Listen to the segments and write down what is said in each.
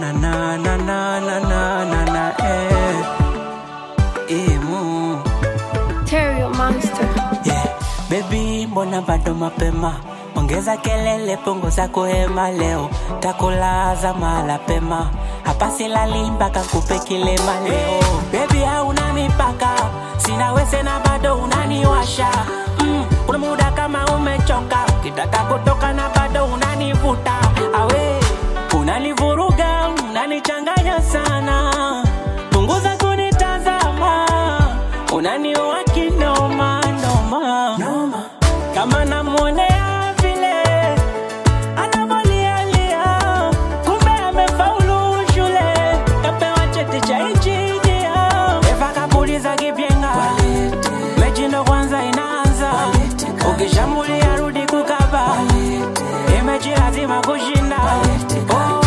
na na na na na na na na eh. Imu. Terrio Monster. Yeah. Baby, mbona bado mapema? Ongeza kelele, punguza kuhema leo, takulaza mala pema. Hapa silali mpaka kupe kilema leo. Baby, hauna mipaka, sina wese na bado unaniwasha. Mm, kuna muda kama umechoka, kitaka kutoka na bado unanivuta. Awe, unanivuruga, unanichanganya sana. Punguza kunitazama, unaniua kinoma noma. noma. Kama namwonea vile anavolialia, kumbe amefaulu shule, kapewa cheti cha injinia. Eva kapuliza kipyenga, mechi ndo kwanza inaanza, ukishambulia rudi kukaba, imechi lazima kushinda. Oh.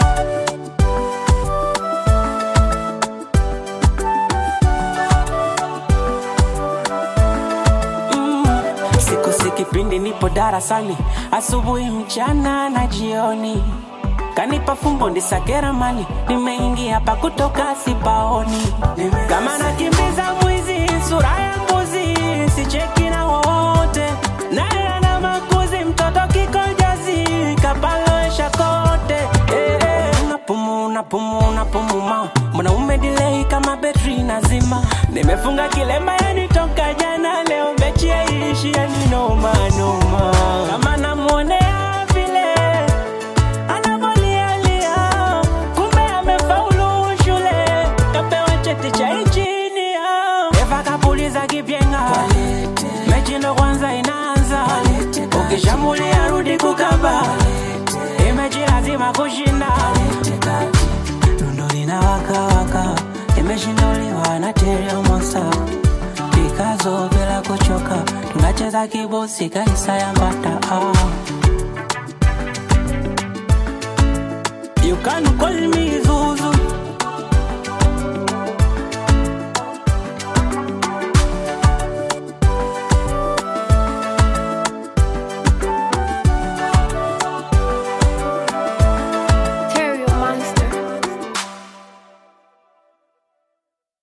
Mm, siku si kipindi nipo darasani asubuhi mchana na jioni kanipa fumbo ndisakera mali nimeingia hapa kutoka sipaoni kama nakimbiza mwizi sura ya mbuzi sicheki na wote naye ana makuzi mtoto kikojazi kapaloesha kote eh, eh. napumu napumu napumuma mwanaume dilei kama betri nazima nimefunga kilemba yani toka jana leo mechi yaishi yani noma noma kama namwonea vile anavolialia kumbe amefaulu shule kapewa cheti cha injinia eva kapuliza kipyenga mechi ndo kwanza inaanza ukishambulia rudi kukaba imechi lazima kushinda Lundo linawakawaka imeshinduliwa na Terrio Monster Pikazo bila kuchoka tunacheza kibosi kaisa ya mbata ah. You can call me Zulu